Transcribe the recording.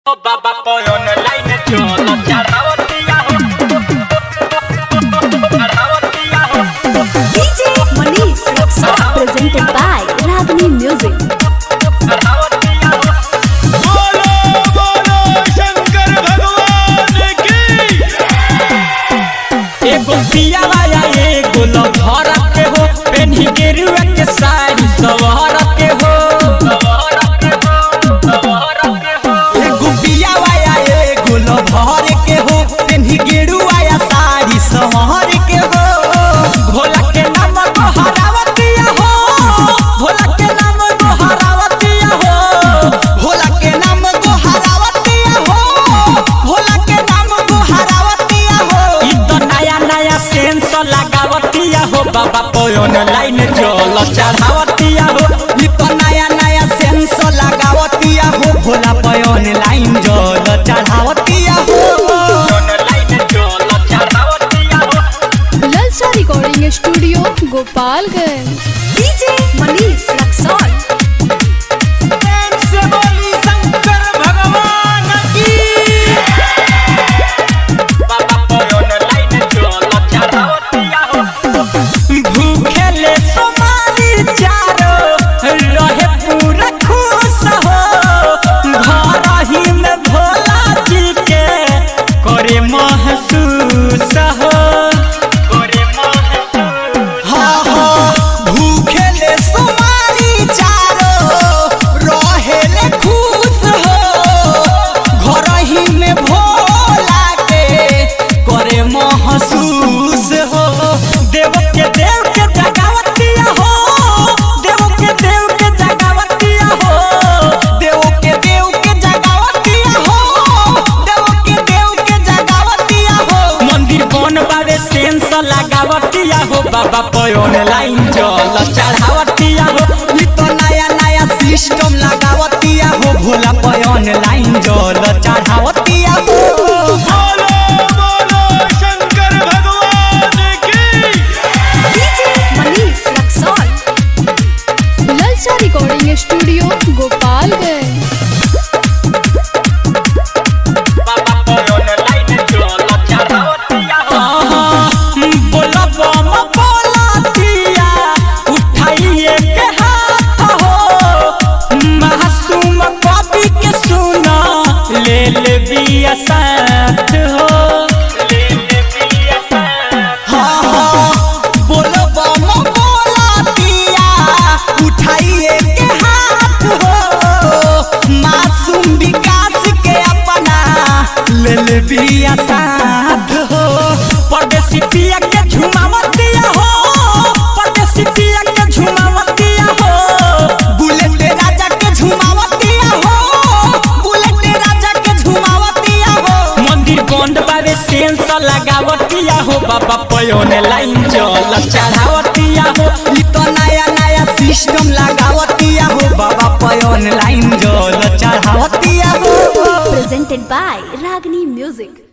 O baba poi online cholo charrabotia ho charrabotia ho DJ Manish Raksa presented by Ragini Music. charrabotia ho बोलो बोलो शंकर भगवान की एगो पिया वाया एगो लभर के हो पेन्ही गेरुआ के साड़ी सवहर के हो एगो बिया वाया एगो लभर के हो पेन्ही गेरुआ या साड़ी सहर के हो भोला के नाम को हरावतिया हो भोला के नाम गो हरावतिया हो भोला के नाम गो हरावतिया हो भोला के नाम गो हरावतिया हो ई तो नया नया सेंस लगावतिया हो बाबा पोय ऑनलाइन चल चढ़ावतिया हो ई तो नया नया सेंस लगावतिया हो भोला पे ऑनलाइन जल चढ़ावतिया हो ऑनलाइन चल चढ़ावतिया हो Lalsa Recording Studio, Gopalganj. DJ Manish Raksa. प्रेम से बोली शंकर भगवान की बाबा पोय ऑनलाइन चल चढ़ावतिया हो भूखेले सोमारी चारो रहे पूरा खुश हो घर ही में भोला जी के करे महसूस हो करे महसूस हाँ हाँ भूखेले सुमारी चारो रहेले खुश हो घर ही में भोला के करे महसूस हो देव के देव के जगावतिया हो देव के देव के जगावतिया हो देव के देव के जगावतिया हो देव के देव के जगावतिया हो मंदिर बन बावे सेंस लगावतिया हो बाबा पे ऑनलाइन चल चढ़ावतिया हो ई तो नया नया सिस्टम लगावतिया हो भोला पे ऑनलाइन जल चढ़ावतिया हो बोलो बोलो शंकर भगवान की DJ Manish Raksa. Lalsa Recording Studio, Gopalganj. बाबा पे ऑनलाइन चल चढ़ावतिया हो बोला बम बोलातिया उठाइए के हाथ हो मासूम कवि के सुना ले ले बिया साथ हो ले ले बिया साथ हाँ हाँ बोलो बम बोलातिया उठाइए के हाथ हो मासूम विकास के अपना ले ले बिया साथ हो परदेसी पिया के झुमावतिया हो परदेसी पिया के झुमावतिया हो बुलेट राजा के झुमावतिया हो बुलेट राजा के झुमावतिया हो मंदिर बंद बावे सेंस लगावतिया हो बाबा पयोने लाइन चल चढ़ावतिया हो ई तो नया नया सिस्टम लगावतिया हो बाबा पे ऑनलाइन जल चढ़ावतिया हो Presented by Ragini Music.